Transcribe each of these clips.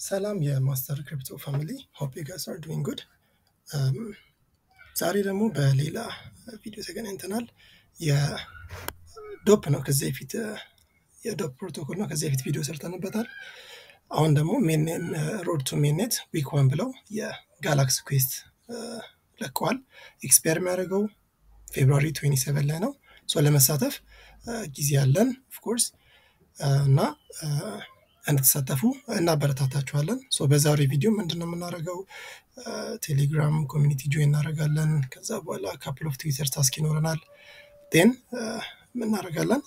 ሰላም የማስተር ክሪፕቶ ፋሚሊ ሆፕ ዩ ጋይስ አር ዱዊንግ ጉድ። ዛሬ ደግሞ በሌላ ቪዲዮ ተገናኝተናል። የዶፕ ነው ከዚህ በፊት የዶፕ ፕሮቶኮል ነው ከዚህ በፊት ቪዲዮ ሰርተንበታል። አሁን ደግሞ ሮድ ቱ ሜንኔት ዊክ ዋን ብለው የጋላክሲ ኩዌስት ለቀዋል። ኤክስፓየር የሚያደርገው ፌብሩዋሪ 27 ላይ ነው። ሶ ለመሳተፍ ጊዜ ያለን ኦፍኮርስ እና እንድትሳተፉ እናበረታታችኋለን። ሶ በዛሬ ቪዲዮ ምንድን ነው የምናደርገው? ቴሌግራም ኮሚኒቲ ጆይን እናደርጋለን። ከዛ በኋላ ካፕል ኦፍ ትዊተር ታስክ ይኖረናል። ቴን እናደርጋለን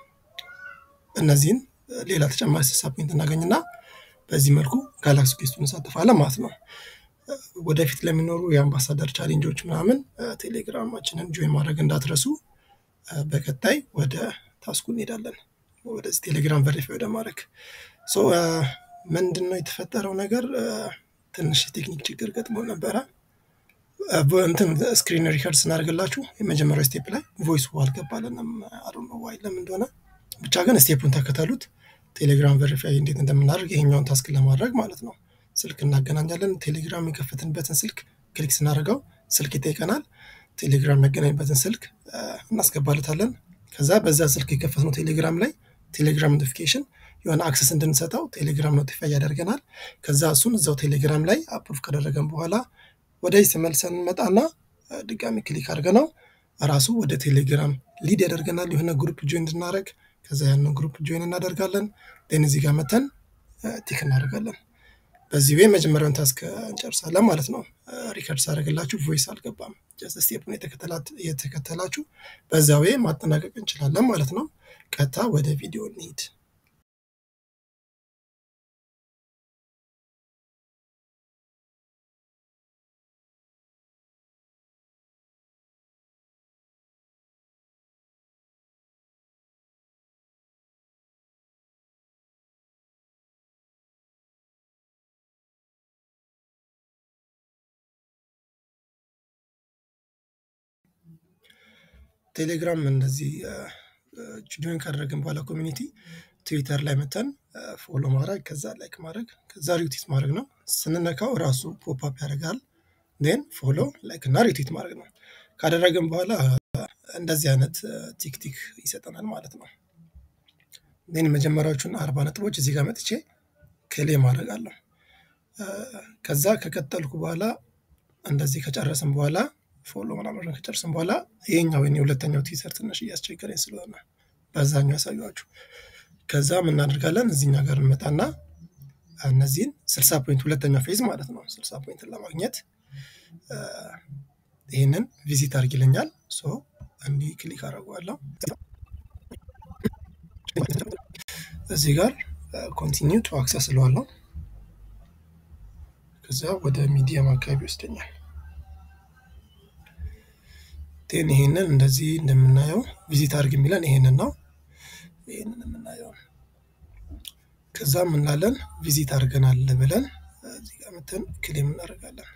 እነዚህን ሌላ ተጨማሪ ስልሳ ፖይንት እናገኝና በዚህ መልኩ ጋላክሲ ኩዌስቱን እንሳተፋለን ማለት ነው። ወደፊት ለሚኖሩ የአምባሳደር ቻሌንጆች ምናምን ቴሌግራማችንን ጆይን ማድረግ እንዳትረሱ። በቀጣይ ወደ ታስኩ እንሄዳለን። ወደዚህ ቴሌግራም ቨሪፋይ ወደ ማድረግ ምንድን ነው የተፈጠረው ነገር? ትንሽ የቴክኒክ ችግር ገጥሞ ነበረ። እንትን ስክሪን ሪከርድ ስናደርግላችሁ የመጀመሪያው ስቴፕ ላይ ቮይስ አልገባልንም። አዶ ዋይ ለምን እንደሆነ ብቻ ግን ስቴፑን ተከተሉት። ቴሌግራም ቨሪፋይ እንዴት እንደምናደርግ ይሄኛውን ታስክ ለማድረግ ማለት ነው። ስልክ እናገናኛለን። ቴሌግራም የከፈትንበትን ስልክ ክሊክ ስናደርገው ስልክ ይጠይቀናል። ቴሌግራም ያገናኝበትን ስልክ እናስገባለታለን። ከዛ በዛ ስልክ የከፈትነው ቴሌግራም ላይ ቴሌግራም ኖቲፊኬሽን የሆነ አክሰስ እንድንሰጠው ቴሌግራም ኖቲፋይ ያደርገናል። ከዛ እሱን እዛው ቴሌግራም ላይ አፕሩቭ ካደረገን በኋላ ወደዚህ ተመልሰን እንመጣና ድጋሚ ክሊክ አድርገነው ራሱ ወደ ቴሌግራም ሊድ ያደርገናል። የሆነ ግሩፕ ጆይን እንድናደርግ ከዛ ያንን ግሩፕ ጆይን እናደርጋለን። ን እዚህ ጋር መተን ቲክ እናደርጋለን። በዚህ ወይ መጀመሪያውን ታስክ እንጨርሳለን ማለት ነው። ሪከርድ ሳደርግላችሁ ቮይስ አልገባም። ጀስት ስቴፕን የተከተላችሁ በዛ ወይ ማጠናቀቅ እንችላለን ማለት ነው። ቀጥታ ወደ ቪዲዮ እንሂድ። ቴሌግራም እንደዚህ ጆይን ካደረግን በኋላ ኮሚኒቲ ትዊተር ላይ መተን ፎሎ ማድረግ ከዛ ላይክ ማድረግ ከዛ ሪትዊት ማድረግ ነው። ስንነካው ራሱ ፖፕአፕ ያደርጋል። ን ፎሎ ላይክ እና ሪትዊት ማድረግ ነው። ካደረግን በኋላ እንደዚህ አይነት ቲክቲክ ይሰጠናል ማለት ነው። ን መጀመሪያዎቹን አርባ ነጥቦች እዚህ ጋር መጥቼ ክሌ ማድረግ አለሁ። ከዛ ከቀጠልኩ በኋላ እንደዚህ ከጨረስን በኋላ ፎሎ ምናምን ከጨርስን በኋላ ይሄኛው ወይ የሁለተኛው ቲዘር ትንሽ እያስቸገረኝ ስለሆነ በዛኛው ያሳዩችሁ። ከዛ ምናደርጋለን እዚኛ ጋር እንመጣና እነዚህን ስልሳ ፖይንት ሁለተኛው ፌዝ ማለት ነው። ስልሳ ፖይንትን ለማግኘት ይህንን ቪዚት አድርግ ይለኛል። ሶ እንዲህ ክሊክ አደርገዋለሁ። እዚህ ጋር ኮንቲኒው ቱ አክሰስ እለዋለሁ። ከዛ ወደ ሚዲየም አካባቢ ይወስደኛል። ቴን ይሄንን እንደዚህ እንደምናየው ቪዚት አድርግ የሚለን ይሄንን ነው። ይሄንን የምናየው ከዛ ምናለን ቪዚት አድርገናል ብለን እዚህ ጋር መተን ክሌም እናደርጋለን።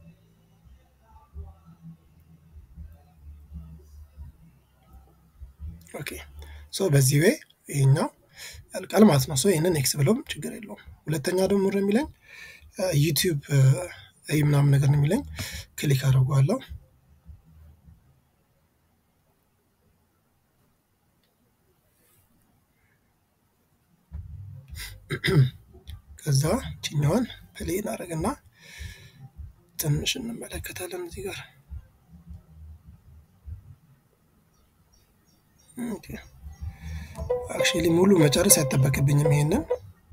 ኦኬ ሶ በዚህ ወይ ይሄኛው ያልቃል ማለት ነው። ሶ ይህንን ኤክስ ብለውም ችግር የለውም። ሁለተኛ ደግሞ ምር የሚለኝ ዩቲዩብ ይህ ምናምን ነገር ነው የሚለኝ ክሊክ አድርገዋለሁ። ከዛ ችኛዋን ፕሌይ እናደርግና ትንሽ እንመለከታለን እዚህ ጋር አክቹዋሊ ሙሉ መጨረስ አይጠበቅብኝም። ይሄንን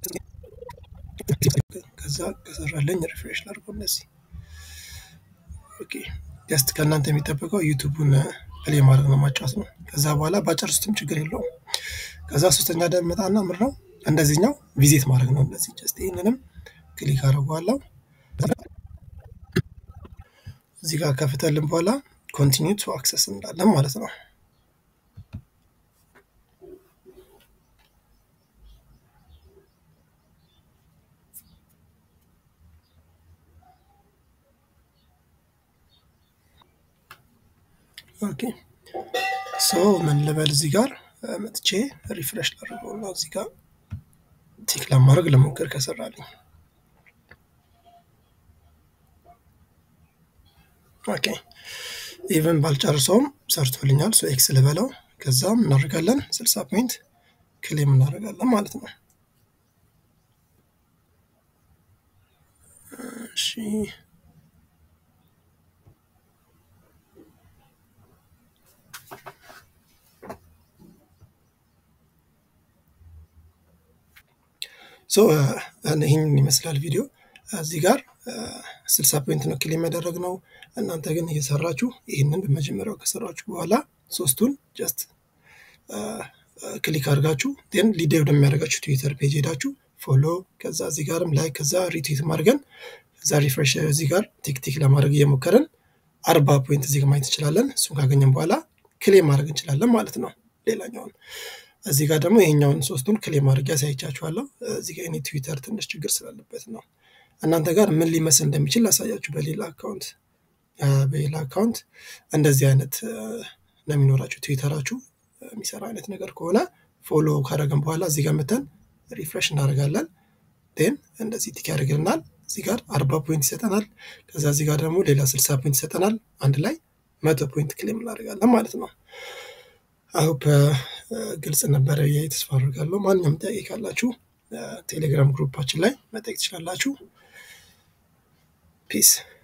ከዛ ከሰራለኝ ሪፍሬሽ ላድርገው እነዚህ ኦኬ ጀስት ከእናንተ የሚጠበቀው ዩቱቡን ፕሌይ ማድረግ ነው ማጫወት ነው። ከዛ በኋላ ባጨርሱትም ችግር የለውም። ከዛ ሶስተኛ ደመጣና ምር ነው እንደዚህኛው ቪዚት ማድረግ ነው። እንደዚህ ጀስት ይህንንም ክሊክ አድርገዋለሁ። እዚህ ጋር ከፍተልን በኋላ ኮንቲኒው ቱ አክሰስ እንዳለን ማለት ነው። ኦኬ ሶ ምን ልበል እዚህ ጋር መጥቼ ሪፍሬሽ ላድርገው እና እዚህ ጋር ቲክ ለማድረግ ለሞከር ከሰራልኝ ኦኬ ኢቨን ባልጨርሰውም ሰርቶልኛል። ሶ ኤክስ ልበለው። ከዛም እናደርጋለን ስልሳ ፖይንት ክሌም እናደርጋለን ማለት ነው። እሺ ሶ ይህንን ይመስላል ቪዲዮ። እዚህ ጋር ስልሳ ፖይንት ነው ክሌም ያደረግነው። እናንተ ግን እየሰራችሁ ይህንን በመጀመሪያው ከሰራችሁ በኋላ ሶስቱን ጀስት ክሊክ አድርጋችሁ ን ሊድ ወደሚያደርጋችሁ ትዊተር ፔጅ ሄዳችሁ ፎሎ፣ ከዛ እዚህ ጋርም ላይክ፣ ከዛ ሪትዊት ማድረገን ከዛ ሪፍሬሽ እዚህ ጋር ቲክቲክ ለማድረግ እየሞከርን አርባ ፖይንት እዚህ ማየት እንችላለን። እሱን ካገኘን በኋላ ክሌም ማድረግ እንችላለን ማለት ነው። ሌላኛውን እዚህ ጋር ደግሞ ይሄኛውን ሶስቱን ክሌም ማድረግ ያሳይቻችኋለሁ። እዚህ ጋር እኔ ትዊተር ትንሽ ችግር ስላለበት ነው። እናንተ ጋር ምን ሊመስል እንደሚችል ላሳያችሁ። በሌላ አካውንት በሌላ አካውንት እንደዚህ አይነት ነው የሚኖራችሁ። ትዊተራችሁ የሚሰራ አይነት ነገር ከሆነ ፎሎ ካደረገን በኋላ እዚህ ጋር መተን ሪፍሬሽ እናደርጋለን። ን እንደዚህ ቲክ ያደርግልናል። እዚህ ጋር አርባ ፖይንት ይሰጠናል። ከዛ እዚህ ጋር ደግሞ ሌላ ስልሳ ፖይንት ይሰጠናል። አንድ ላይ መቶ ፖይንት ክሌም እናደርጋለን ማለት ነው። አሁፕ ግልጽ ነበረ ብዬ ተስፋ አድርጋለሁ። ማንኛውም ጥያቄ ካላችሁ ቴሌግራም ግሩፓችን ላይ መጠየቅ ትችላላችሁ። ፒስ